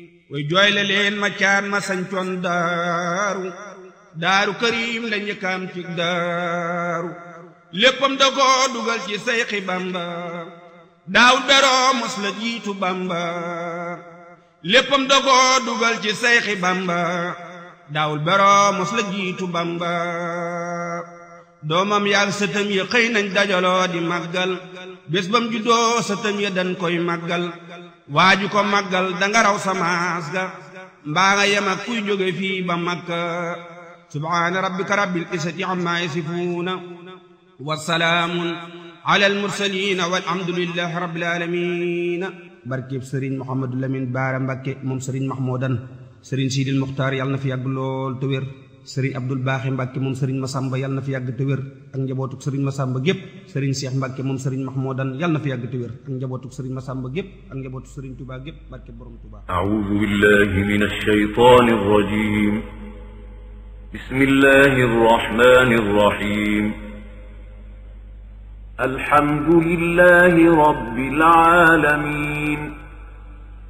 way jooyle leen ma caan ma sañcoon daaru daaru karim la njëkkaam ci daaru léppam da ko dugal ci sayxi bamba daawul beroo mos la jiitu bamba léppam da ko dugal ci sayxi bamba daawul beroo mos la jiitu bamba doomam yaag sëtam ya xëy nañ dajaloo di màggal bés bam juddoo sëtam ya dañ koy màggal waaju ko màggal danga raw samaas ga mbaa nga yem ak kuy jóge fii ba makka subhaana rabbika rabbil izzati amma yasifuuna wa salaamun ala almursaliina walhamdulillahi rabbil aalamiina barkeb sëriñ Mouhamadou Lamine Baara Mbakke moom sëriñ Mahmoudan sëriñ Sidil Muxtaar yàlla na fi yàgg lool te wér sëriñ Abdul Baaxi Mbàkke moom sëriñ Masamba yàlla na fi yàgg te wér ak njabootuk sëriñ Masamba gépp sëriñ Seex Mbàkke moom sëriñ Mahmoudan yàlla na fi yàgg te wér ak njabootuk sëriñ Masamba gépp ak njabootuk sëriñ Tuubaa gépp barke borom Tuubaa أعوذ بالله من الشيطان الرجيم بسم الله الرحمن الرحيم الحمد لله رب العالمين